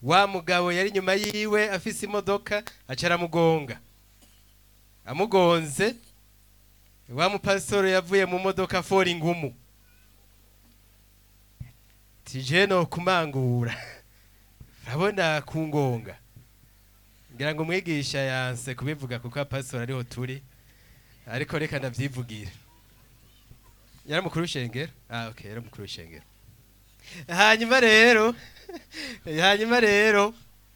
wa mugabo yari inyuma yiwe afise imodoka aca aramugonga amugonze wa mupasitoro yavuye mu modoka afora ingumu tije no kumangura urabona kungonga ngira ngo umwigisha yanse kubivuga kuko apasitoro ariho turi ariko reka ndavyivugire yari mukuru w'ishengero ah okay yari mukuru w'ishengero hanyuma rero hanyuma rero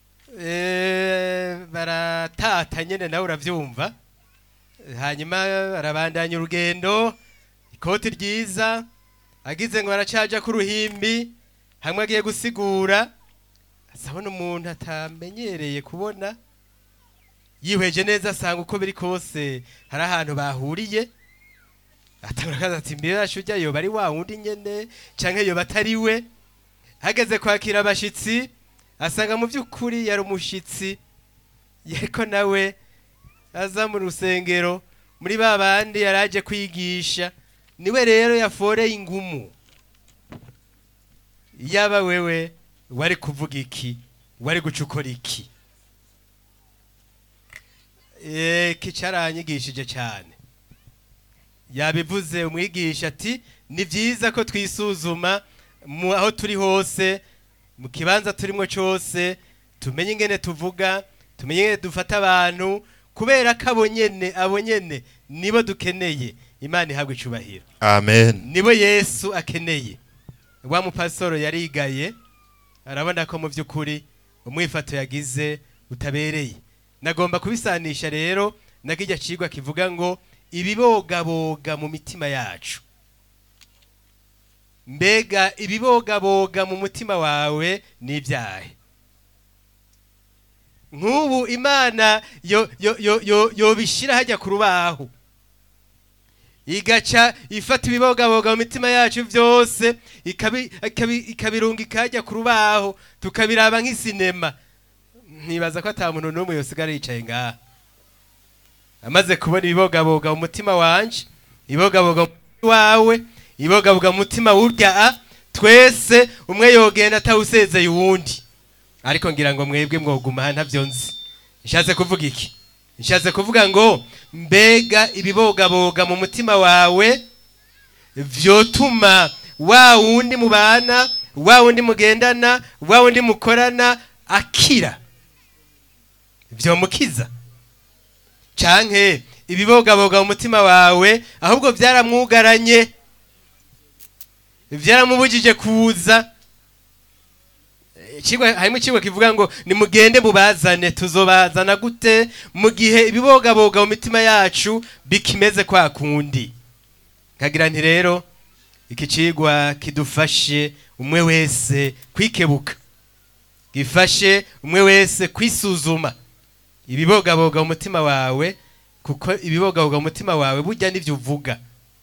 eh, baratata nyene nawe uravyumva hanyuma arabandanya urugendo ikoti ryiza agize ngo aracaja ku ruhimbi hamwe agiye gusigura asabona umuntu atamenyereye kubona yihweje neza asanga uko biri kose hari ahantu bahuriye atangura ati mbere yacu ujya yoba ari wa wundi nyene canke yoba atari we hageze kwakira abashitsi asanga mu by'ukuri yari umushitsi yariko nawe aza mu rusengero muri ba bandi yari aje kwigisha niwe rero yaforeye ingumu yaba wewe wari kuvuga iki wari guca ukora iki iki caranyigishije cyane yabivuze umwigisha ati ni byiza ko twisuzuma mu aho turi hose mu kibanza turimo cyose tumenye ingene tuvuga tumenye ingene dufata abantu kubera ko abo nyene abo nyene nibo dukeneye imana ihabwa icubahiro amen nibo yesu akeneye wa mupasitoro yarigaye arabona ko mu by'ukuri umwifato yagize utabereye nagomba kubisanisha rero na kijya cigwa kivuga ngo ibibogaboga mu mitima yacu mbega ibibogaboga mu mutima wawe ni ibyahe nk'ubu imana yo yo yo yo yobishira hajya ku rubaho igaca ifata ibibogaboga mu mitima yacu byose ikabi- ikabi- ikabirunga ikajya ku rubaho tukabiraba nk'isinema ntibaza ko ata muntu n'umwe yosigara yicaye ngaha amaze kubona ibibogaboga mu mutima wanje ibibogaboga mu mutima wawe ibibogaboga mu mutima w'urya a twese umwe yogenda atawusezeye uwundi ariko ngira ngo mwebwe mwoguma aha ntabyo nzi nshatse kuvuga iki nshatse kuvuga ngo mbega ibibogaboga mu mutima wawe vyotuma wa wundi mubana wa wundi mugendana wa wundi mukorana akira vyomukiza canke ibibogaboga mu mutima wawe ahubwo vyaramwugaranye vyaramubujije kuza Icigwa- harimo icigwa kivuga ngo nimugende mubazane tuzobazana gute mu gihe ibibogaboga mu mitima yacu bikimeze kwa kundi kagira nti rero iki cigwa kidufashe umwe wese kwikebuka gifashe umwe wese kwisuzuma ibibogaboga mu mutima wawe kuko ibibogaboga mu mutima wawe burya nivyo uvuga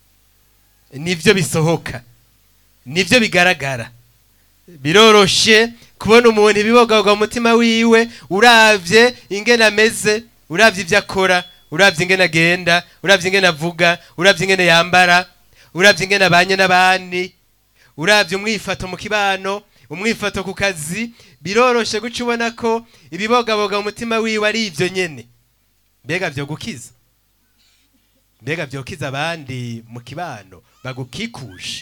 nivyo bisohoka nivyo bigaragara biroroshe kubona umuntu ibibogaboga mu mutima wiwe uravye ingene ameze uravye ivyo akora uravye ingene agenda uravye ingene avuga uravye ingene yambara uravye ingene abanye n'abandi uravye umwifato mu kibano umwifato ku kazi biroroshe guca ubona ko ibibogaboga mu mutima wiwe ari ivyo nyene mbega vyo gukiza mbega vyokiza abandi mu kibano bagukikuje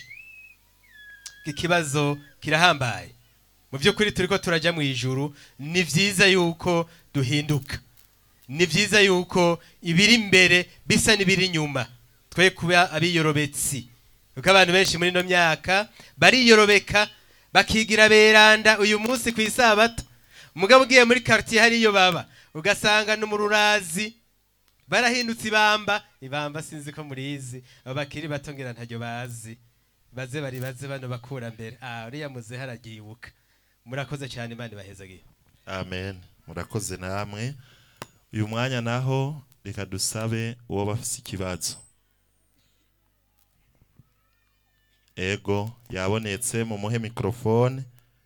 ikibazo kirahambaye mu by'ukuri turi ko turajya mu ijuru ni byiza yuko duhinduka ni byiza yuko ibiri imbere bisa n'ibiri inyuma twe kuba abiyorobetsi kuko abantu benshi muri ino myaka bariyorobeka bakigira beranda uyu munsi ku isabato umugabo ugiye muri quartier hariyo baba ugasanga no mu rurazi barahindutse ibamba ibamba sinzi ko murizi abo bakiri bato ngira ntaryo bazi baze bari baze bano bakura mbere ah uriya muze haragibuka murakoze cyane imana ibahezagiye amen murakoze namwe uyu mwanya naho reka dusabe uwo bafise ikibazo ego yabonetse mu muhe mikrofone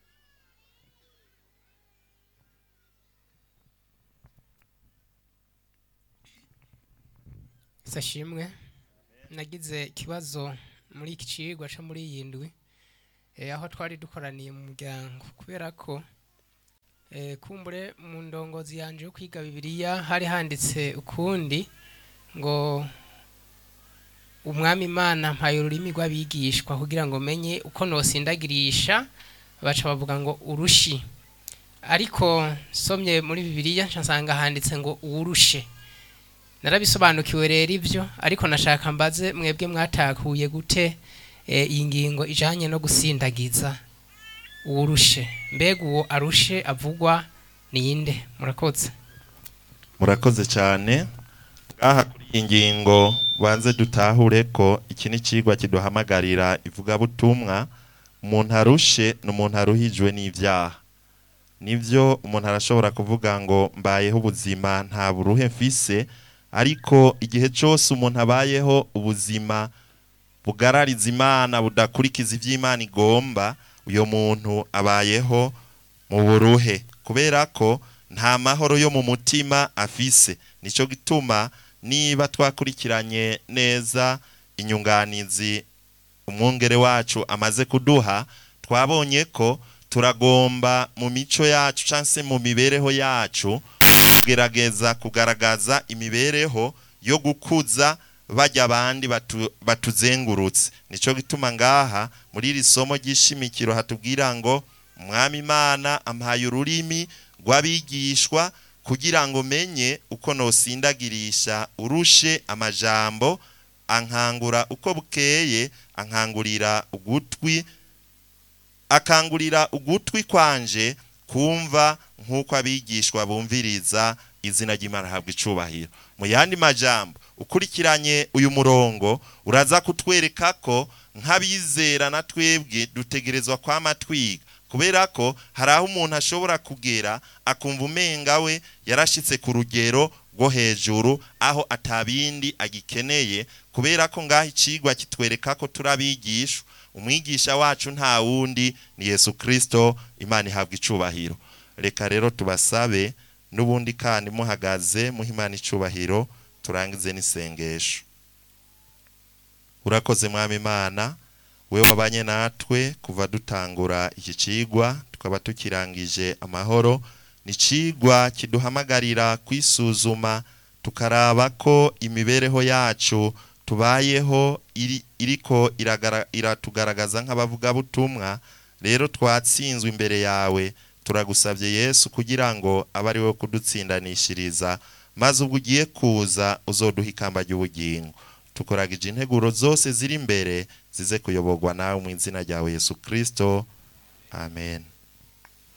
sashimwe nagize ikibazo muri iki cigwa co muri iyi ndwi eh, aho twari dukoraniye mu muryango kubera ko Eh, kumbure mu ndongozi yanje yo kwiga bibiliya hari handitse ukundi ngo umwami imana mpaye ururimi rw'abigishwa kugira ngo menye uko nosindagirisha baca bavuga ngo urushi ariko somye muri bibiliya nca nsanga handitse ngo uwurushe narabisobanukiwe rero ibyo ariko nashaka mbaze mwebwe mwatakuye gute eh, iyi ngingo ijanye no gusindagiza uwurushe mbega uwo arushe avugwa ninde murakoze murakoze cyane ngaha kuri iyi ngingo banze dutahure ko iki ni ikigwa kiduhamagarira ivugabutumwa umuntu arushe ni umuntu aruhijwe n'ibyaha nibyo umuntu arashobora kuvuga ngo mbayeho ubuzima nta buruhe mfise ariko igihe cyose umuntu abayeho ubuzima bugarariza imana budakurikiza ibyo imana igomba uyo muntu abayeho mu buruhe kubera ko nta mahoro yo mu mutima afise nicyo gituma niba twakurikiranye neza inyunganizi umwungere wacu amaze kuduha twabonye ko turagomba mu mico yacu cyangwa se mu mibereho yacu kugerageza kugaragaza imibereho yo gukuza bajya abandi batu, batuzengurutse nicyo gituma ngaha muri iri somo ry'ishimikiro hatubwira ngo umwami imana ampaye ururimi rw'abigishwa kugira ngo menye uko nosindagirisha urushe amajambo ankangura uko bukeye ankangurira ugutwi akangurira ugutwi kwanje kumva nk'uko abigishwa bumviriza izina ry'imana ahabwa icubahiro mu yandi majambo ukurikiranye uyu murongo uraza kutwereka ko nk'abizera na twebwe dutegerezwa kwama twiga kubera ko hari aho umuntu ashobora kugera akumva umenga we yarashitse ku rugero rwo hejuru aho atabindi agikeneye kubera ko ngaho icigwa kitwereka ko turabigishwa umwigisha wacu nta wundi ni yesu kirisito imana ihabwa icubahiro reka rero tubasabe n'ubundi kandi muhagaze muha imana icubahiro turangize n'isengesho urakoze mwami imana we wabanye natwe kuva dutangura iki cigwa tukaba tukirangije amahoro ni cigwa kiduhamagarira kwisuzuma tukaraba ko imibereho yacu tubayeho iri, iriko iragara- iratugaragaza nk'abavugabutumwa rero twatsinzwe imbere yawe turagusabye yesu kugira ngo abe ari we kudutsindanishiriza maze ubwo ugiye kuza uzoduha ikamba ry'ubugingo tukoragije integuro zose ziri imbere zize kuyoborwa nawe mu izina ryawe yesu kirisito amen